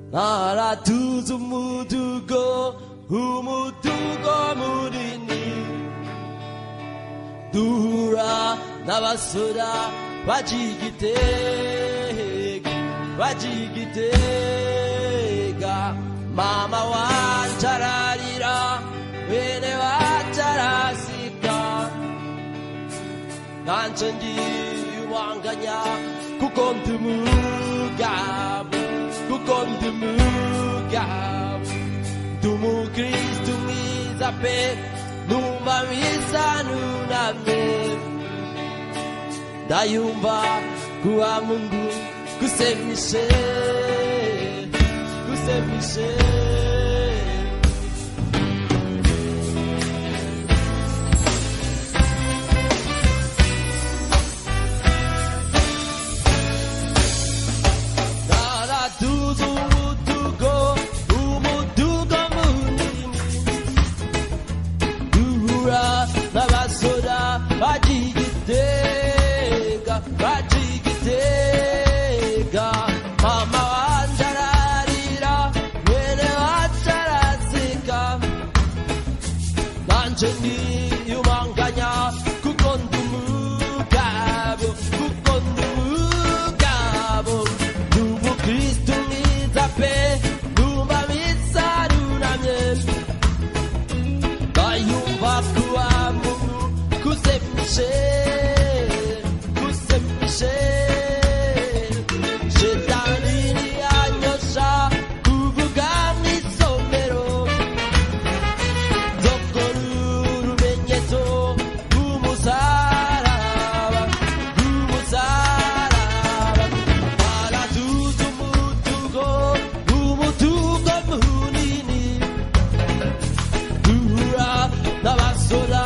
naratuze umudugo umudugo munini duhura n'abasora bagigitega bagigitega mama wanje ararira bene wacu arasika nanje ndiyubanganya kuko ndi umugabo kuko ndi umugabo ndi umukristu mwiza pe numva bisa nunamye ndayumva kuwa mungu kusemishe kusemishe naratuze umudugo umudugo munini duhura n'abasora bagigitega bagigitega mama wanje ararira mwene wacu arazika nanje ndiyumanganya kuko ndi umugabo kuko ndi umugabo ndi umukristu mwiza pe numva bisarunamye bayumva kuwa mungu kusemishe kusemishe shetani ntiyanyosha kuvuga mw'isomero nzokora urumenyetso rw'umusaraba rw'umusaraba aratuza umutugo umutugo munini duhura n'abasora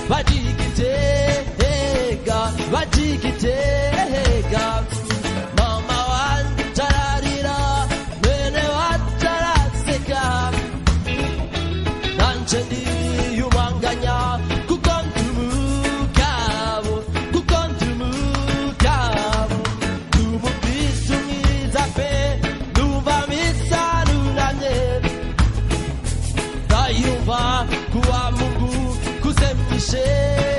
bagigitega bagigitega mama wanje ararira mwene wacu araseka nanje ndiyumanganya kuko ndi umugabo kuko ndi umugabo ndi umukristu mwiza pe numva misarunanye ndayumva kuwa mungu kusemishe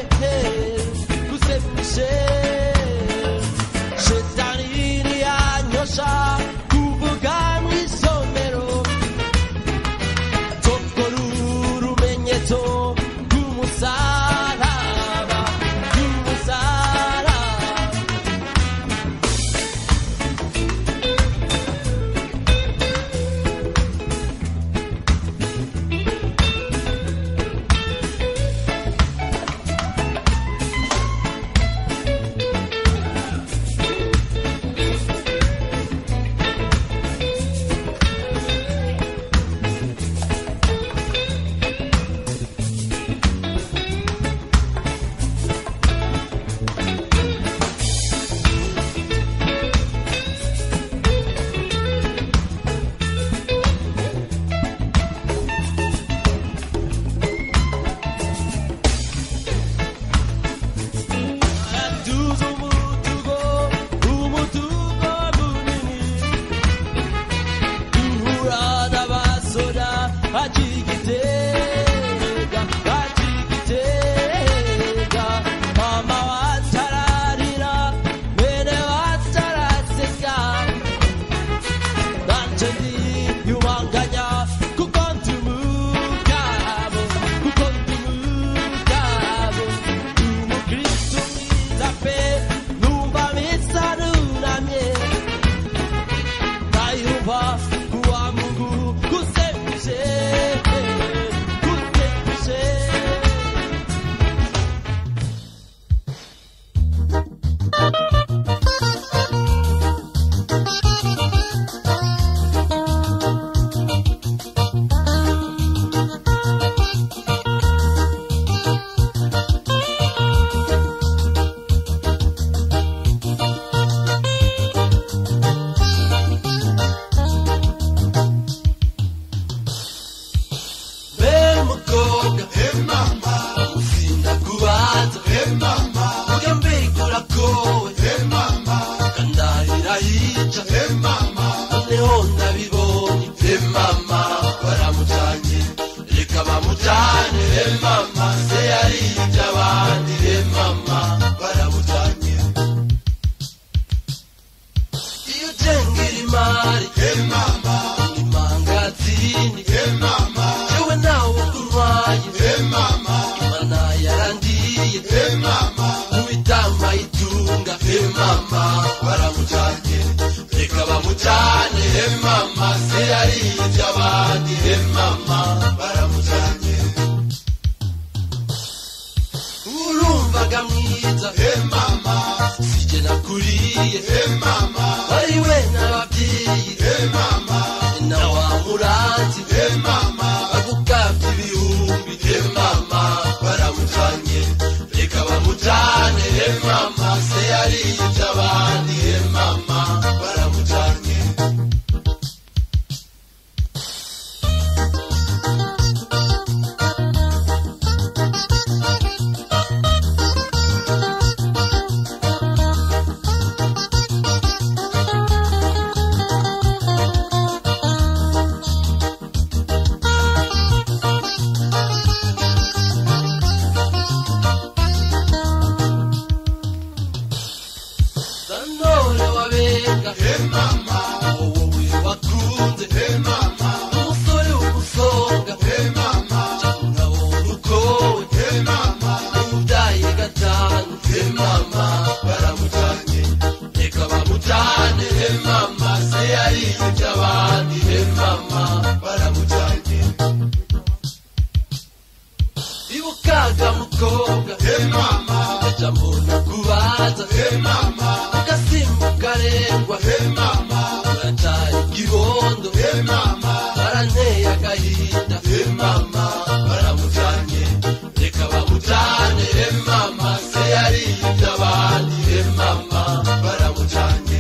kusemishe shetani ntiyanyosha kuvuga mw'isomero nzokora urumenyetso rw'umusaraba rw'umusaraba Aratuza umutugo umutugo munini duhura n'abasora bagigitega bagigitega mama wacu ararira mwene wacu araseka nanje ndiyubanganya kuko ndi umugabo kuko ndi umugabo ndi umukristu mwiza pe numva bisarunamye ndayumva kuwa mungu kusemishe kusemishe be mukobwa Hey mama, uzinda kubaza hey mama, ujya mbigura kowe hey mama, kandahira hica hey mama, noneho ndabibonye intwari imangazini jewe nawe kurwaye imana yarandiye mu bitama itunga mama baramujanye reka bamujane mama se yarivye abandi mama baramujanye urumvaga mwiza mama sije nakuriye mama wari we n'abavyeyi mama na wa muranzi mama bagukavye ibihumbi mama baramujanye reka bamujane mama se yarivye abandi mama baramujanye sanore wabenga mama wowe wakunze mama umusore w'umusonga mama nkabona ukowe mama umubyaye gatanu mama baramujanye reka bamujane mama se yarivye abandi mama baramujanye ibukaga mukobwa mama aja mbona kubaza mama ugasimbuka rengwa mama uracari igibondo mama baranteye agahinda mama baramujanye reka bamujane mama se yarivye abandi mama baramujanye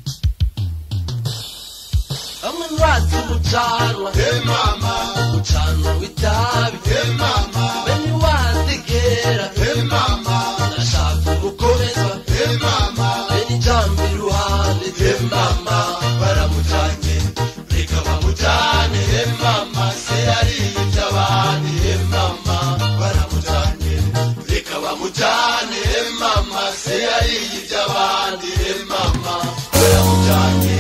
hamwe nwazi umucanwa mama umucanwa w'itabi mama beni wazigera mama nashaka umukomeza mama beni jambo iruhande mama baramujanye reka bamujane mama se yarivye abandi mama baramujanye reka bamujane mama se yarivye abandi mama baramujanye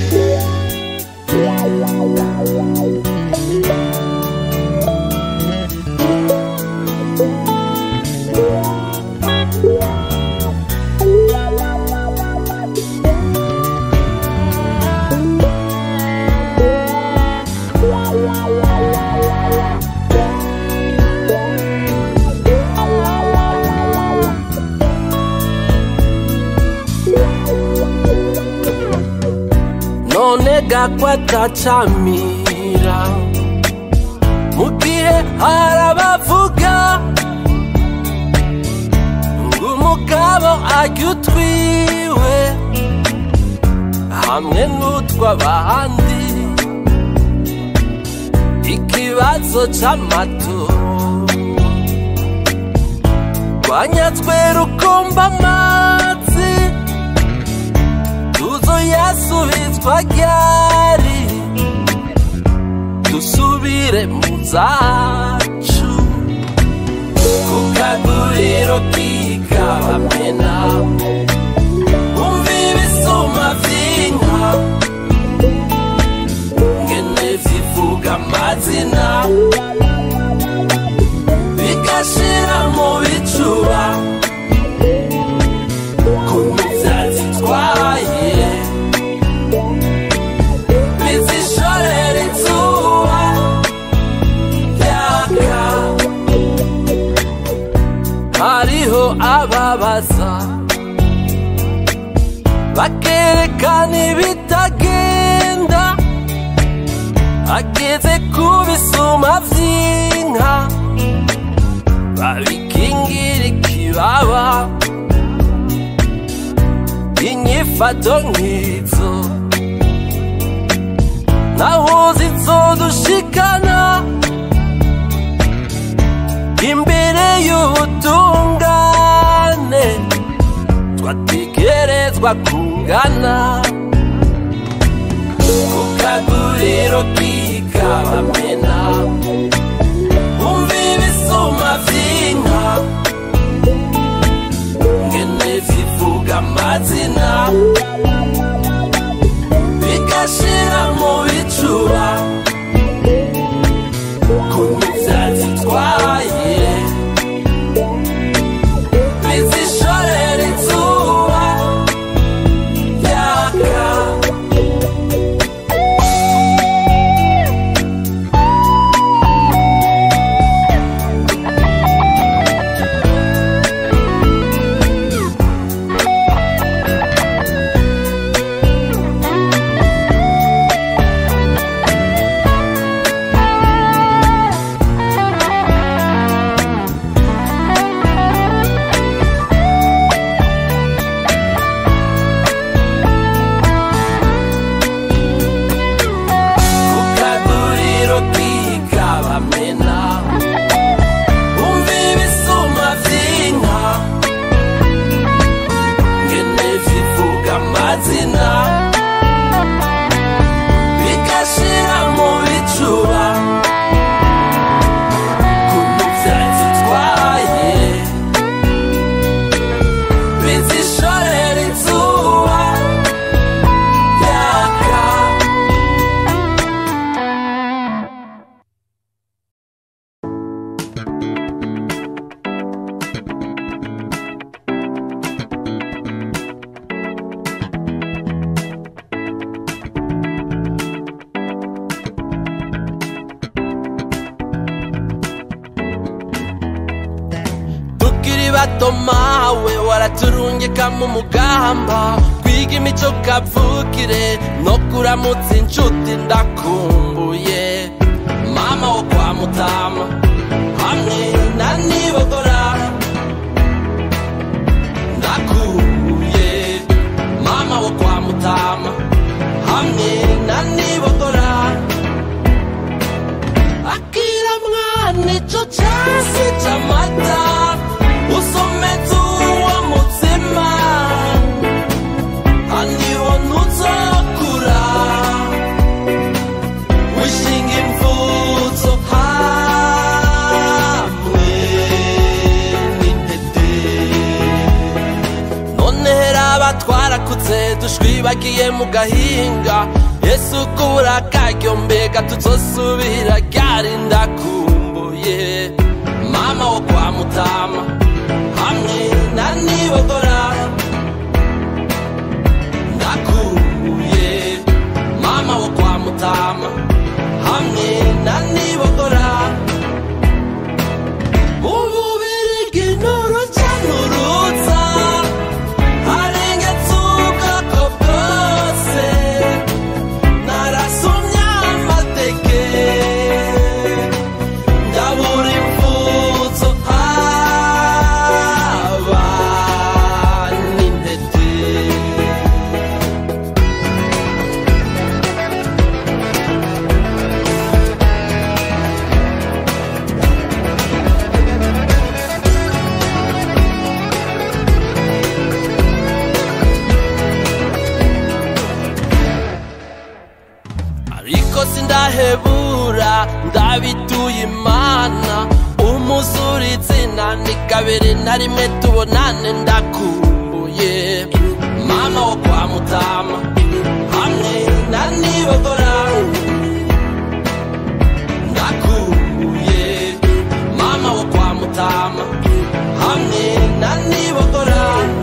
none gakwatacamira mu gihe harabavuga ngo umugabo arya utwiwe hamwe n'utw'abandi ikibazo c'amatora rwanyatswe rukomba amazi tuzo yasubizwa ryari dusubire mu zacu ku kaguriro k'ikabamena umva ibisuma vy'inka ngene zivuga amazina bigashira mu bicuba kuntu vyazitwaye bizishorera izuba ryaka hariho ababaza bakerekana ibitagenda ageze ku bisuma vy'inka babikingira ikibaba inyifato nk'izo naho zizodushikana imbere y'ubutungane twategerezwa kungana ku kaguriro k'ikabamena umva ibisuma vy'inka ngene zivuga amazina bigashira bato mawe waraturungika mu mugamba kwiga imico kavukire no kuramutsa inshuti ndakumbuye mama wo kwa mutama hamwe na nibogora ndakumbuye mama wo kwa mutama hamwe na nibogora akira mwana ico casi c'amata usometse uwo mutsima haniho ntuzokura wishinga imvuzo hamwe n'intete none heraba twarakuze dushwibagiye mu gahinga yesu kubura karyo mbega tuzosubira ryari ndakumbuye mama wo kwa mutama hamwe na nibogora ndakumbuye mama wo kwa mutama hamwe na nibogora ububirigi n'uruca n'uruza harengetse ubwoko bwose narasomye amateke ndabura imfuzo haba n'intete ariko sindahebura ndabituye imana umuzuri izina ni kabiri na rimwe tubonane ndakumbuye mama wo kwa mutama hamwe na nibogora ndakumbuye mama wo kwa mutama hamwe na nibogora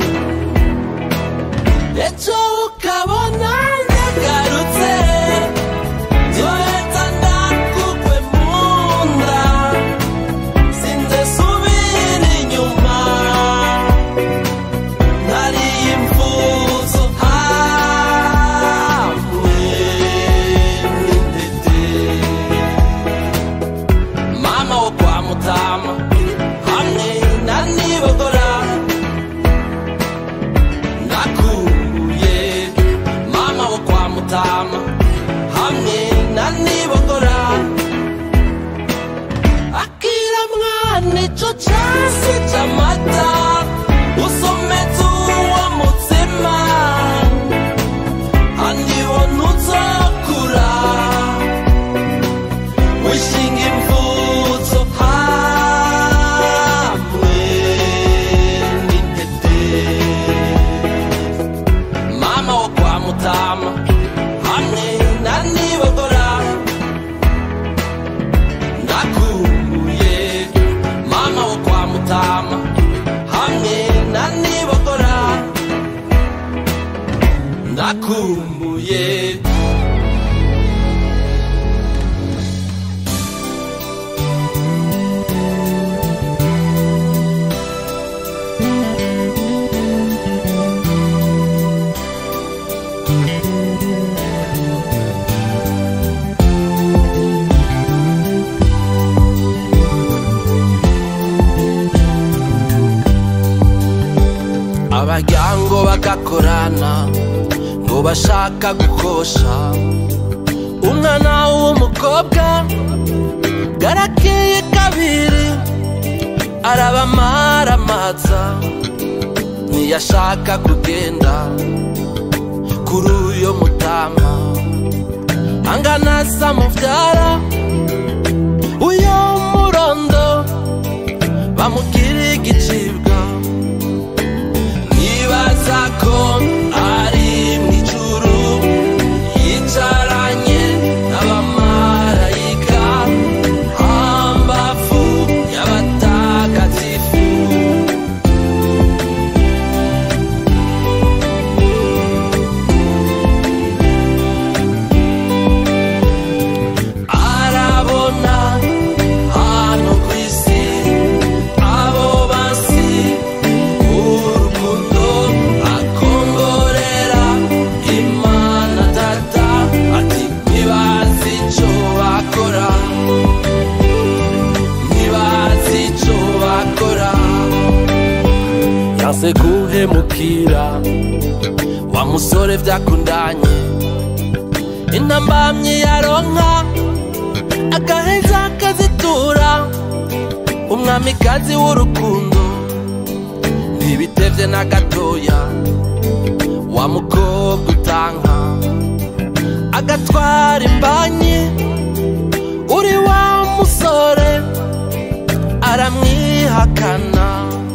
ejo ukabona nyagarutse Yoheza ndakugwe munda Sinze subira inyuma Nariye imfuzo hamwe n'intete Mama wo kwa mutama hamwe na nibogora Ndakumbuye mama wo kwa mutama hamwe na nibogora akira mwana ico casi c'amata usometse uwo mutsima haniho ntuzokura wishinga imvuzo hamwe n'intete mama wo kwa mutama hamwe na nibogora ndakumbuye mama wo kwa mutama hamwe na nibogora ndakumbuye abaryango bagakorana ngo bashaka gukosha umwana w'umukobwa garakeye kabiri arabamaramaza ntiyashaka kugenda kuri uyo mutama angana samuvyara uyo murondo bamubwira igicibwa nibaza ko ari mw'ijuru yicaranye n'abamarayika hambavu y'abatagatifu arabona hano ku isi abo basi gushikira wa musore vyakundanye intambamyi yaronka agaheza akazitura umwamikazi w'urukundo ntibitevye na gatoya wa mukobwa utanka agatwara imbanyi uri wa musore aramwihakana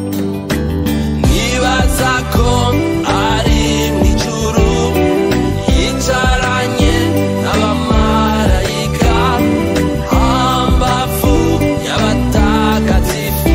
nibaza ko ari mw'ijuru yicaranye n'abamarayika hambavu y'abatagatifu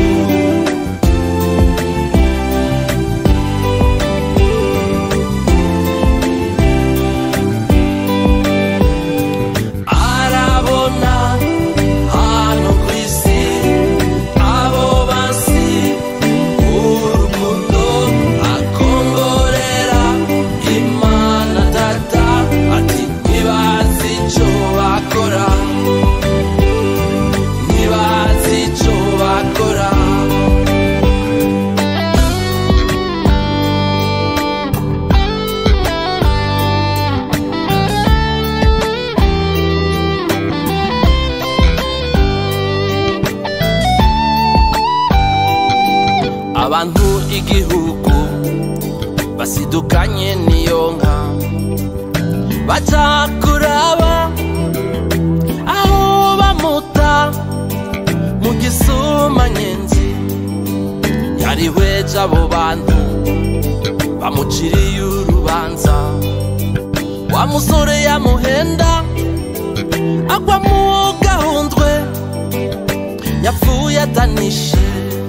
arabona hano ku isi abo basi urukundo akongorera imana data ati ntibazi ico bakora ntibazi ico bakora abantu igihugu basidukanye niyo nka baca kuraba aho bamuta mu gisumanyenzi yarihweje abo bantu bamuciriye urubanza wa musore yamuhenda agwa mu gahundwe yapfuye atanishe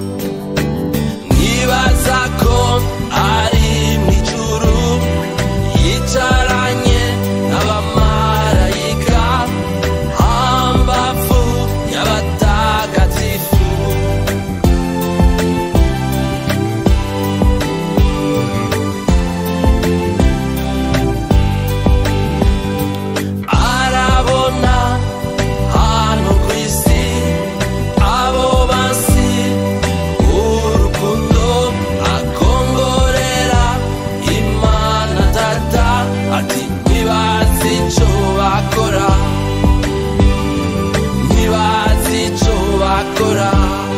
nibaza ko ari mw'ijuru yicaranye n'abamarayika hambavu y'abatagatifu arabona hano ku isi abo basi urukundo akongorera imana data ati ntibazi ico bakora ntibazi ico bakora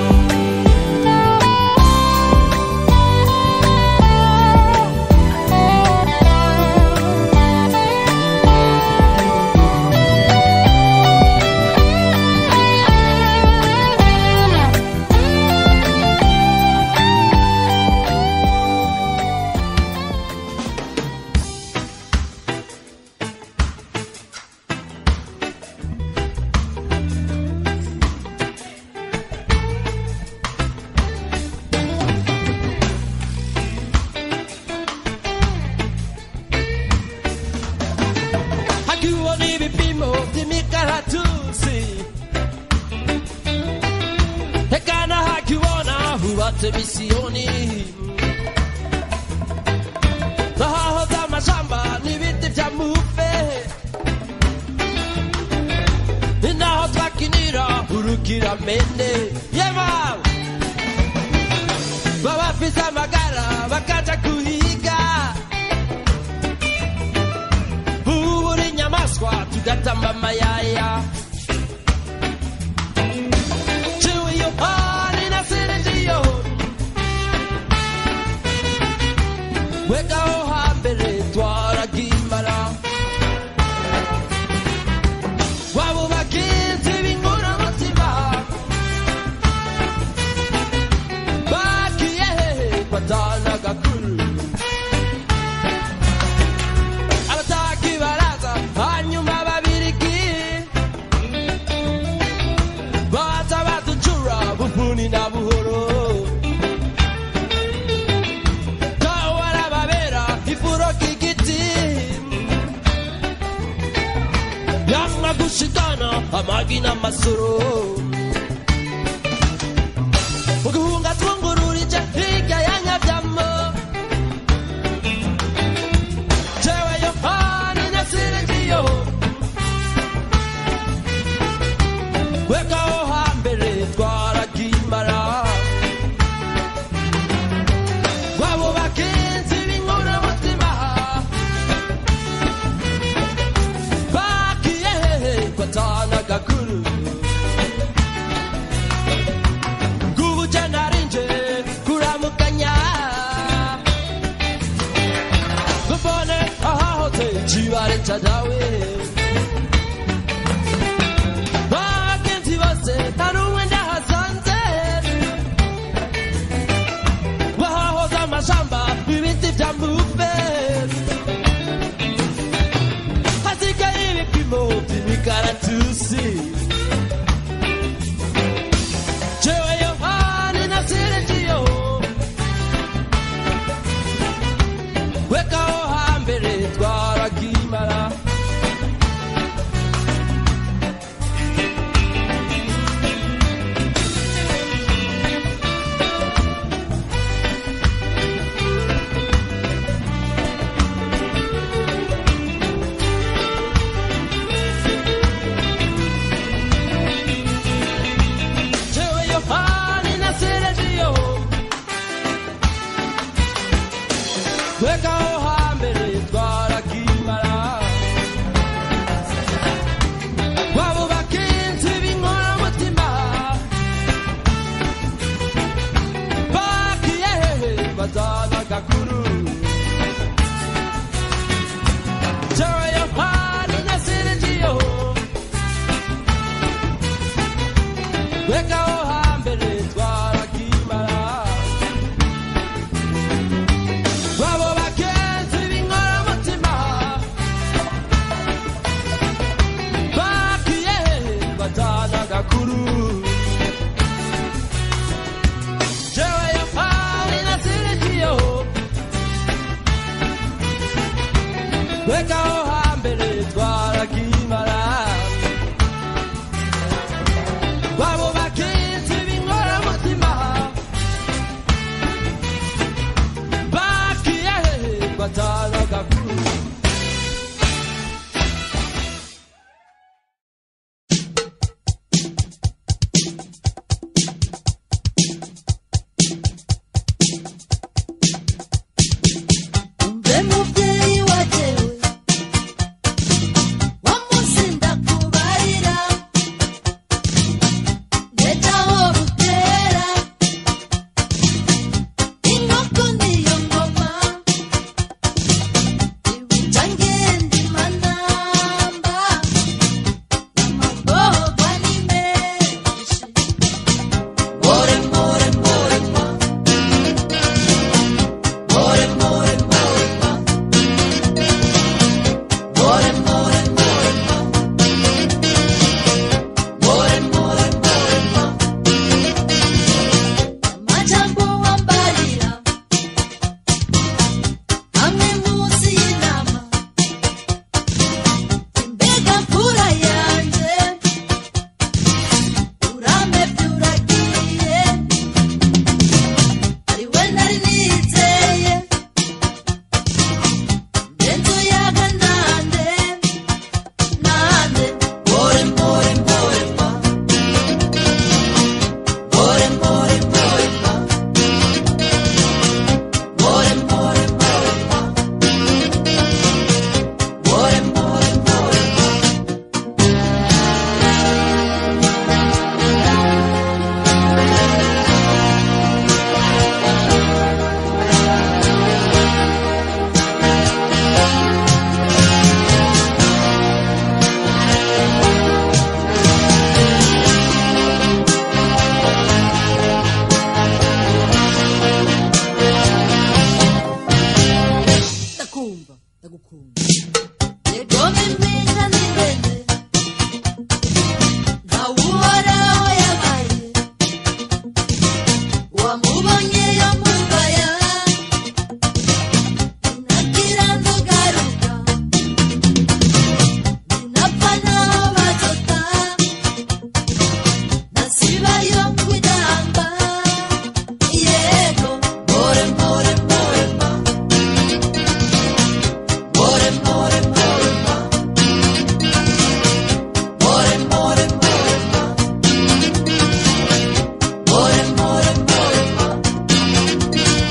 hakiwa ni vipimo vy'imikaratusi hekana hakiwona hubatse misiyoni zahaho z'amashamba n'ibiti vya mufe inaho twakinira urukiramende yema babafise amagara bakaja kuhiga bubura inyamaswa tugatamba amayaya ciwe yohani na sirindiyo wegaho hambere twaragimara wabo bakinzi b'inkoramutima bagiye hehe batana gakuru abataki baraza hanyuma babirigi baza baducura bufuni na buhoro kawarababera ifuro k'igiti yamwa gushikana amagi n'amasoro uguhunga twungururije hirya ya nyabyamo jewe yohani nasiringiyo wekaho hambere twaragimara wabo bakinzi imikaratusi jewe yohani na seregiyo wekaho hambere twarakimara jewe yohani na seregiyo wekaho hambere twarakimara wabo bakinzi b'inkoramutima bakiye hehe bazana gakuru jewe yohani na seregiyo wekaho hambere twarakimara wabo bakenzi b'inkoramutima bakiye batana gakuru jewe yohani na sirikiyo wekaho hambere twarakimara wabo bakenzi b'inkoramutima bakiye batana gakuru umve mubyeyi wajewe wamunsi ndakubarira ndeja aho butera inkoko niyo ngoma ibuca ngenda imanamba amagorwa ni menshi more more more more more more more more more more more more amajambo wambarira amwe munsi y'inama imbega mfura yanje uramevye uragiye ari we nari nizeye Dentro yaga nande, nande, more, more, more, ma. More, more, more, ma. More, more, more, ma. More, more, more, ma. ndakumva ndagukunda Yegome mpinga n'ingene ntawuhoraho yabaye wamubonye yamubaya ninagira ntugaruka ninapfa naho batota nasibayo kwidamba yego more more more ma more more more ma more more more ma more more more ma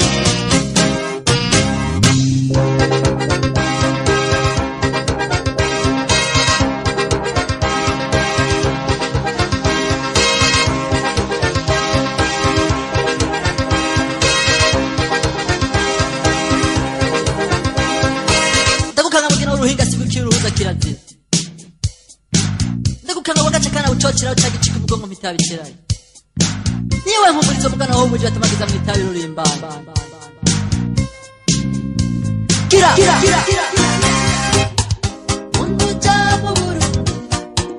ndagukanga mugina w'uruhinga sibukira uruhuza kirazira ndagukanga wagace kana ucoceraho ca gicika umugongo mitabikirayo niwe mpumurizo mugana wo muji batamagiza mu itabi rurimbana kira kira Mundu cha mu Burundi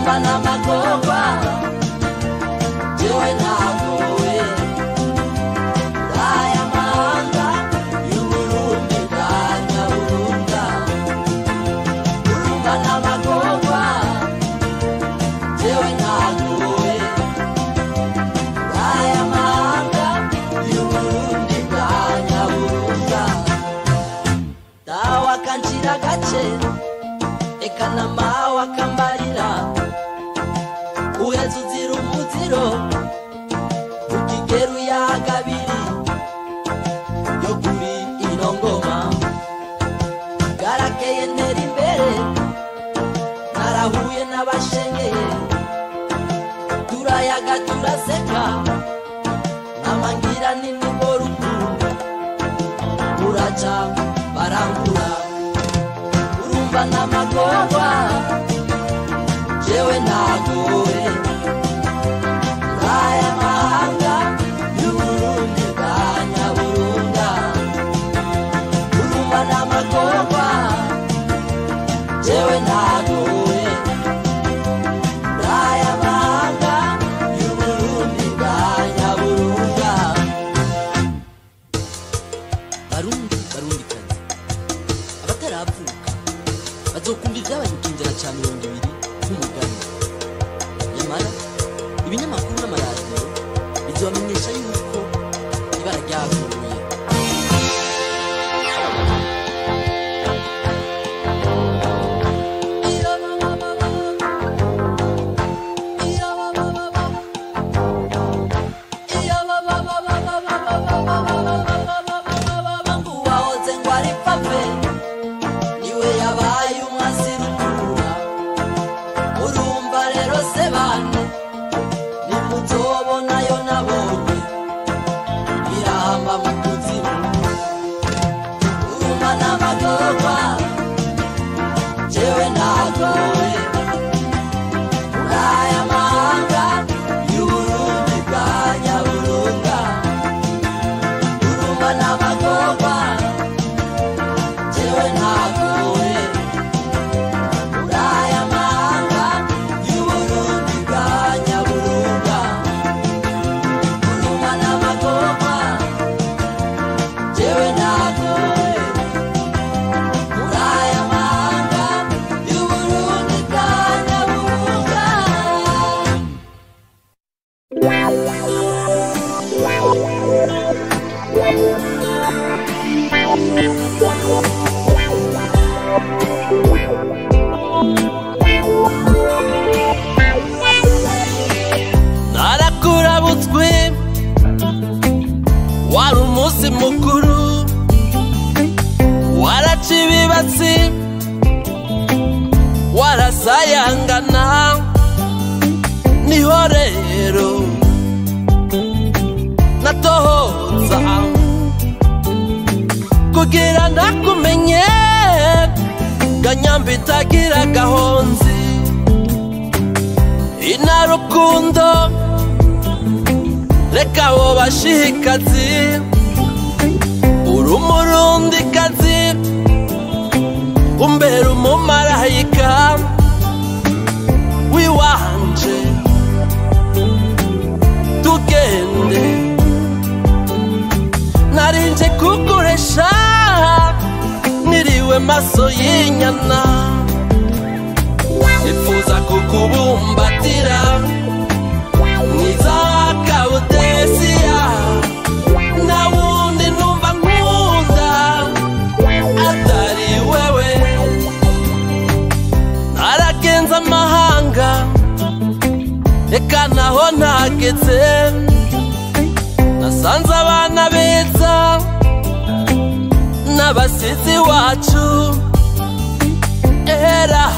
urumva n'amagorwa jewe ntagowe aya mahanga y'uburundi bwa nyaburunga urumva n'amagorwa jewe ntagowe aya mahanga y'uburundi bwa nyaburunga dawa kanjira gace eka na mawe akambarira uheze uzira umuziro ukigeru yagabiri yo kuri ino ngoma garakeye ntera imbere narahuye n'abashengeye turayaga turaseka namangira n'imigo rukundo uraca barangura urumva n'amagorwa jewe ntagowe aya mahanga y'uburundi bwa nyaburunga urumva n'amagorwa jewe ntagowe aya mahanga y'uburundi bwa nyaburunga barundi barundi kazi abataravuka bazokumva ibyabaye mu kinjana cya mirongo ibiri nk'umugani nyamara ibinyamakuru n'amaradiyo bizobamenyesha yuko ibara ryavuye uwahoze ngo ari pape niwe yabaye umwasi rutura urumva rero se bane nimuzobona nabonye irahamba mu kuzimu urumva n'amagorwa jewe ntagowe muri aya mahanga y'uburundi bwa nyaburunga urumva n'amagorwa jewe ntagowe muri aya mahanga y'uburundi bwa nyaburunga urumva n'amagorwa jewe ntagowe muri aya mahanga y'uburundi bwa nyaburunga narakurabutswe wari umunsi mukuru waraca ibibatsi warasayangana niho rero natohoza kugira ndakumenye ganyamba itagira gahonzi inarukundo reka abo bashikazi uri umurundikazi umbera umumarayika wiwanje tugende narinje kuguresha niriwe maso y'inyana nifuza kukubumbatira mwiza kabudesiya nta wundi numva nkunda atari wewe naragenze amahanga reka naho ntageze nasanze abana beza n'abasizi wacu era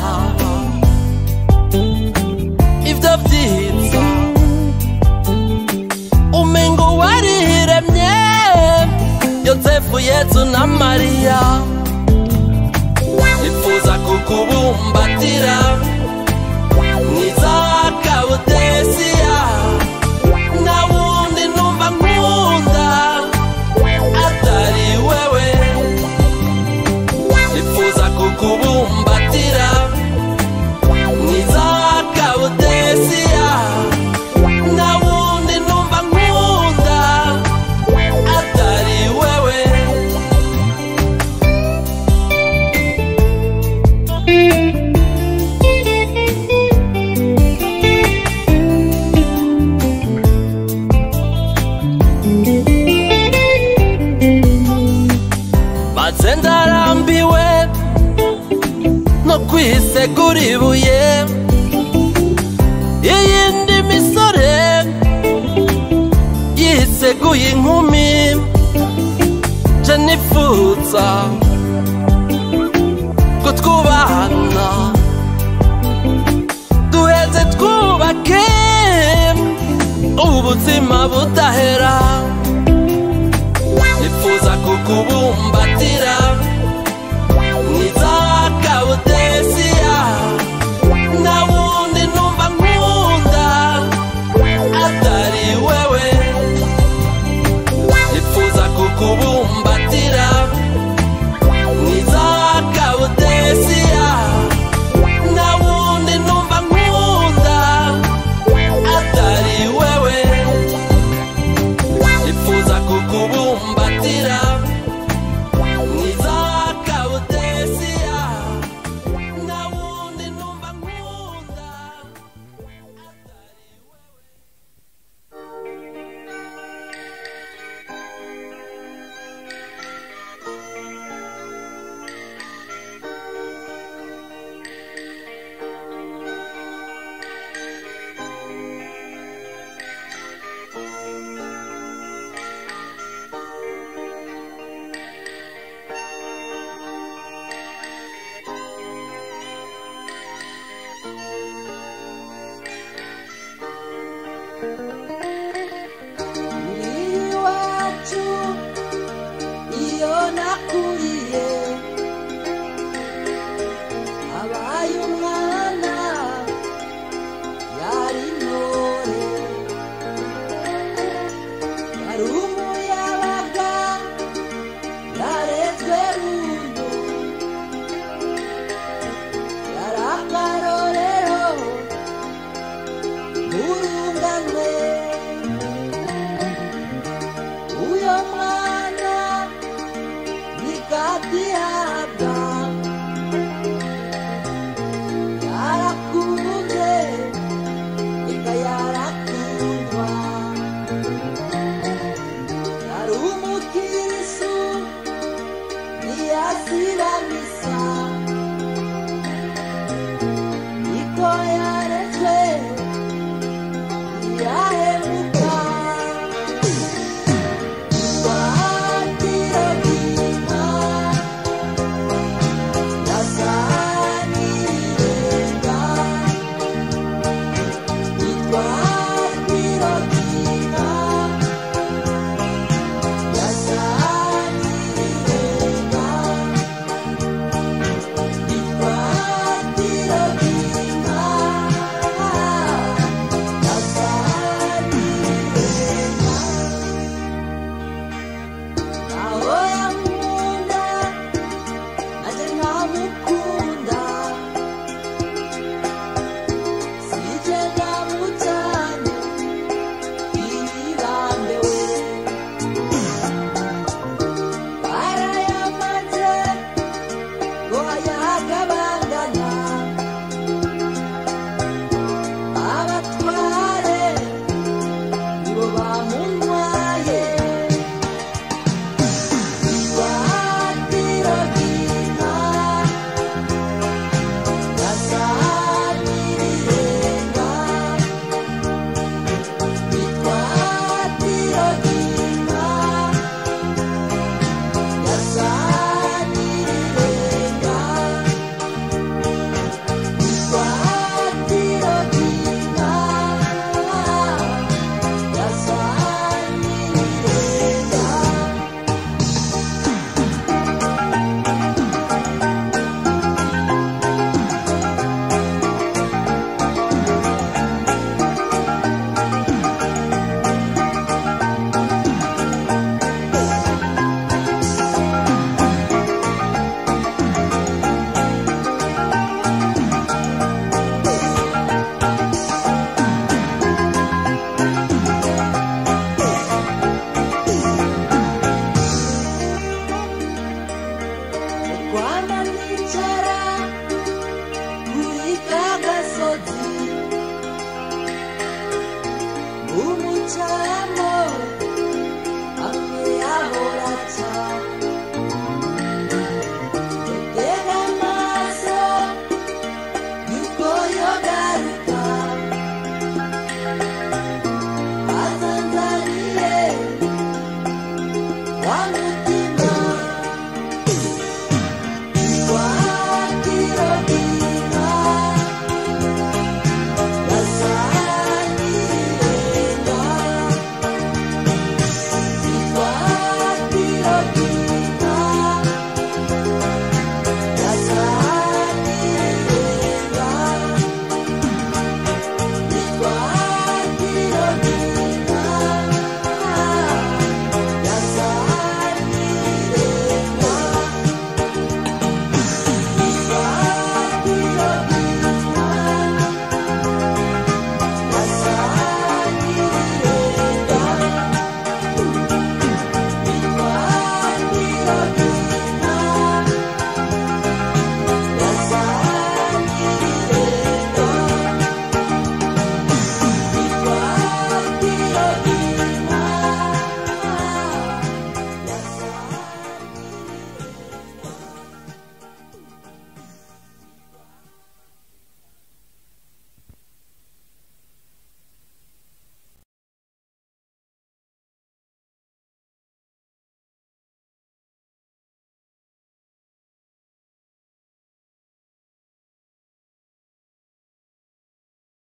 ibyo byitsa umengo wariremye yosefu yezu na mariya nifuza kukubumbatira mwiza kabudesiya nta wundi numva nkunda atari wewe nifuza kukubumbatira mwiza yisegura ibuye iyindi misore yiseguye inkumi je nifuza ko twubahana duheze twubake ubuzima budahera nifuza kukubumbatira mwiza kabudesiya nta wundi numva nkunda atari wewe nifuza kukubumbatira mwiza kabudesiya nta wundi numva nkunda atari wewe nifuza kukubumbatira mwiza kabudesiya nta wundi numva nkunda atari wewe iwacu iyo nakuriye abaye umwana yari intore yari